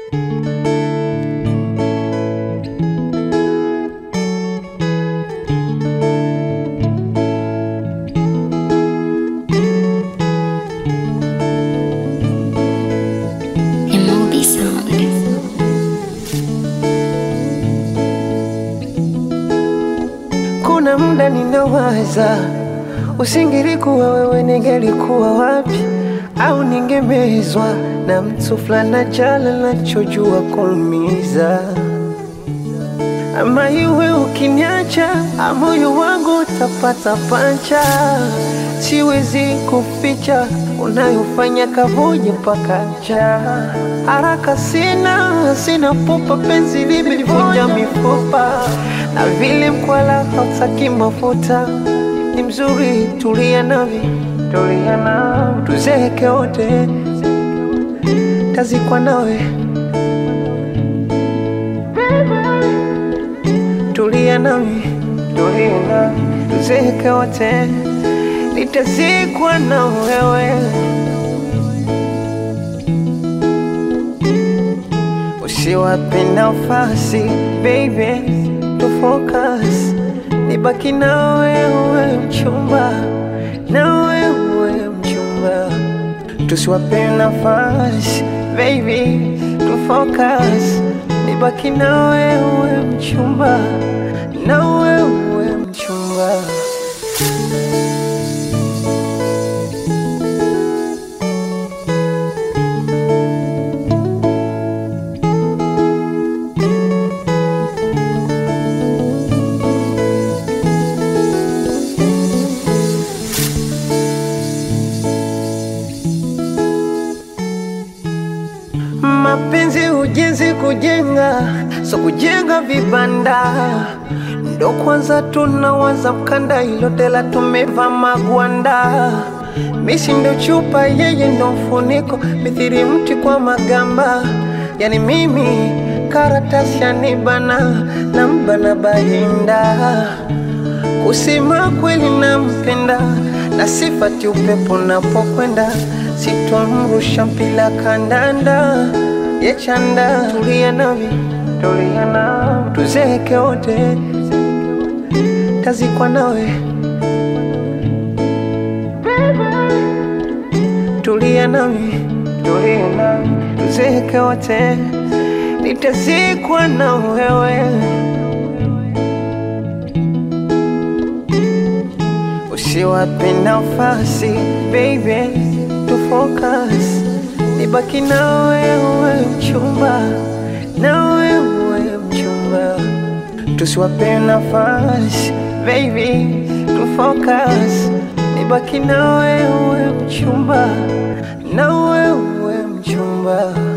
Emobi Sound. Kuna muda ninawaza, usingelikuwa wewe, ningelikuwa wapi? Au ningemezwa na mtu fulani jala nachojua kuumiza, ama iwe ukiniacha, moyo wangu utapata pancha. Siwezi kuficha unayofanya kavuja mpaka njaa. Haraka sina, sina pupa, penzi limelivunja mifupa, na vile mkwala hautaki mafuta. Ni mzuri, tulia navi, tulia navi, tuzeke wote, tazikwa nawe, tulia nami, tulia nami, tuzeke wote, nitazikwa na wewe. Usiwape nafasi baby, to focus, nibaki na wewe mchumba, na wewe mchumba, tusiwape nafasi baby, to focus, nibaki na wewe mchumba, na wewe mchumba. Mapenzi ujenzi kujenga, so kujenga vibanda ndo kwanza tunawaza mkanda, ilo tela tumeva magwanda. Misi ndo chupa, yeye ndo mfuniko, mithiri mti kwa magamba. Yani mimi karatasi yanibana na mbana bahinda Kusema kweli nampenda na sifati upepo napokwenda, sitomrusha mpila kandanda yechanda. Tulia nami, tulia nami, tuzeke wote, tazikwa nawe. Tulia nami, tulia nami, tuzeke wote, nitazikwa na wewe. Usiwape nafasi baby, to focus, nibaki na wewe mchumba, na wewe mchumba, tusiwape nafasi baby, to focus, nibaki na wewe mchumba, na wewe mchumba.